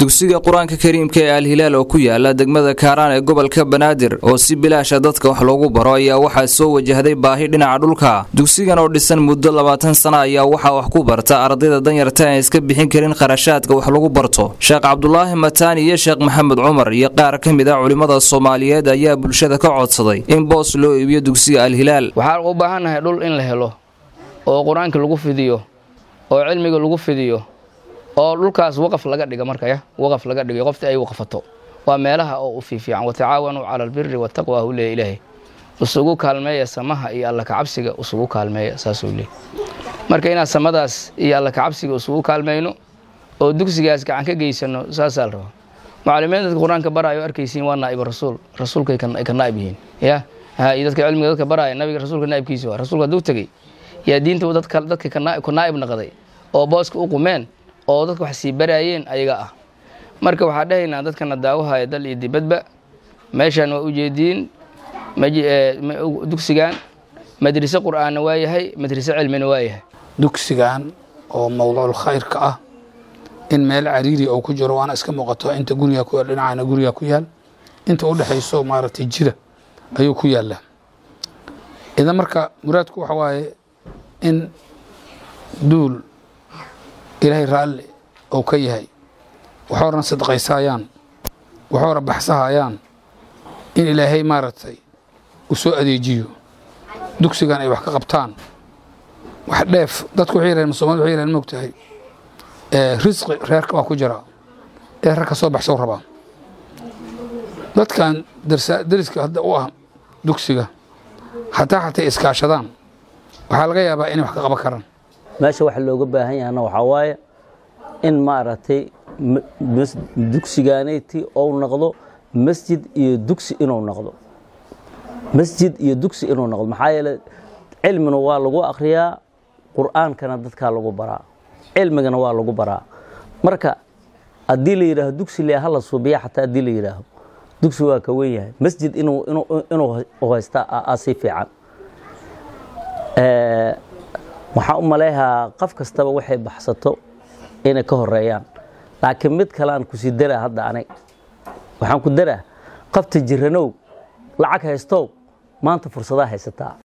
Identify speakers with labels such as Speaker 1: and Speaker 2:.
Speaker 1: dugsiga qur-aanka kariimka ee alhilaal oo ku yaala degmada kaaraan ee gobolka banaadir oo si bilaasha dadka wax loogu baro ayaa waxaa soo wajahday baahi dhinaca dhulka dugsigan oo dhisan muddo labaatan sana ayaa waxaa wax ku barta ardayda danyarta aan iska bixin karin kharashaadka wax lagu barto sheekh cabdulaahi mataani iyo sheekh maxamed cumar iyo qaar ka mid ah culimmada soomaaliyeed ayaa bulshada ka codsaday in boos loo iibiyo dugsiga alhilaal
Speaker 2: waxaan u baahannahay dhul in la helo oo qur-aanka lagu fidiyo oo cilmiga lagu fidiyo oo dhulkaas waqaf laga dhiga markaya waqaf laga dhigay qoftii ay waqfato waa meelaha oo u fiifiican watacaawanuu cala albiri wataqwa hu leeya ilaahay isugu kaalmeeya samaha iyo alla kacabsiga isugu kaalmeeya saasuu leey marka inaan samadaas iyo alla kacabsiga isugu kaalmayno oo dugsigaas gacan ka geysano saasaa la rabaa macalimiin dadka qur-aanka baraayo arkaysiin waa naa'iba rasuul rasuulkay ka naa'ib yihiin ya iyo dadka cilmiga dadka baraaya nabiga rasuulka naa'ibkiisa waa rasuulka hadduu tegey yaa diinta dadka dadka ka naa'ib naqday oo booska u qumeen oo dadka wax sii baraayeen ayaga ah marka waxaa dhahaynaa dadkana daawahaya dal iyo dibadba meeshaan waa ujeediin dugsigan madriso qur'aanna waa yahay madriso cilmina waa yahay
Speaker 3: dugsigan oo mawduucul khayrka ah in meel cariiri oo ku jiro waana iska muuqato inta guriga ku yaal dhinacana guriga ku yaal inta u dhexayso maaragtay jida ayuu ku yaallaa idan marka muraadku waxa waaye in duul ilaahay raalli ou ka yahay waxoorna sadaqaysaayaan waxoora baxsahayaan in ilaahay maaragtay u soo adeejiyo dugsigan ay wax ka qabtaan wax dheef dadku waxay yiraheen soomaalida waxay yiraheen moogtahay risqi reerka waa ku jira ee reerka soo baxsow rabaa dadkan dariska hadda u ah dugsiga hataa xatay iskaashadaan waxaa laga yaabaa inay wax ka qaban karaan
Speaker 4: meesha waxa looga baahan yahana waxaa waaye in maaragtay dugsigaanayti ou noqdo masjid iyo dugsi inuu noqdo masjid iyo dugsi inuu noqdo maxaa yeele cilmina waa lagu akhriyaa qur'aankana dadkaa lagu baraa cilmigana waa lagu baraa marka haddii la yidhaaho dugsi le hala suubiya xataa haddii la yidhaaho dugsi waa ka wen yahay masjid inuu haysta asi fiican waxaan u maleehaa qof kastaba waxay baxsato inay ka horeeyaan laakiin mid kalean kusii daraa hadda anay waxaan ku daraa qofta jiranow lacag haystow maanta fursadaa haysataa